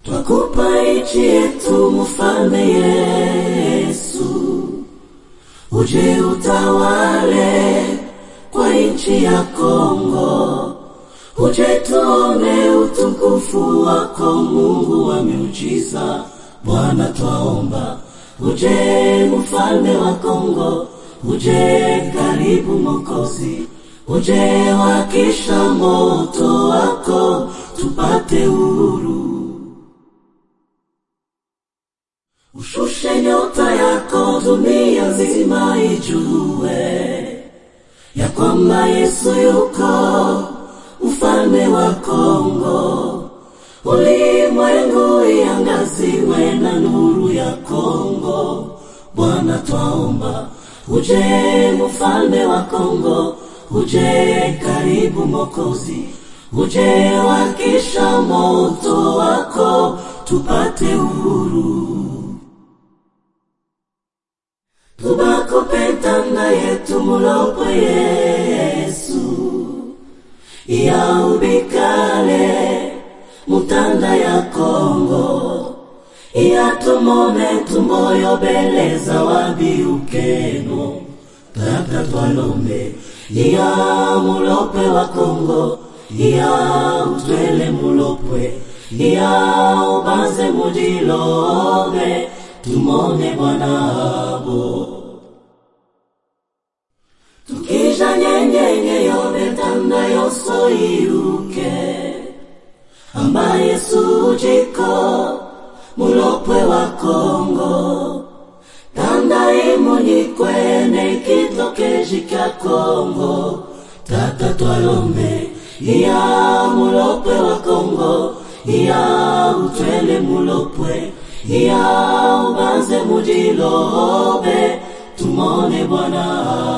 twakupa nchi yetu mfalme Yesu, uje utawale kwa nchi ya Kongo, uje tuone utukufu wako Mungu wa miujiza. Bwana twaomba, uje mfalme wa Kongo, uje karibu Mokozi, uje wakisha moto wako tupate uhuru. Ushushe nyota yako dunia nzima ijue ya kwamba Yesu yuko mfalme wa Kongo. Ulimwengu iangaziwe na nuru ya Kongo. Bwana twaomba, uje mfalme wa Kongo, uje karibu Mokozi, uje wakisha moto wako tupate uhuru. tubakopetanga yetu mulopwe Yesu yaubikale mutanda ya Kongo iyatumone tumoyobeleza wabiukeno tata twalombe iya mulopwe wa Kongo iya utwele mulopwe iya ubanze mudilobe tumone bwanabo tukija nyenyenye yobetanda yoso iruke amba yesu jiko mulopwe wa kongo tanda imunyikwene kitokeji kya kongo tata twalombe iya mulopwe wa kongo iya utwele mulopwe iya ubanze mudilobe tumone bwana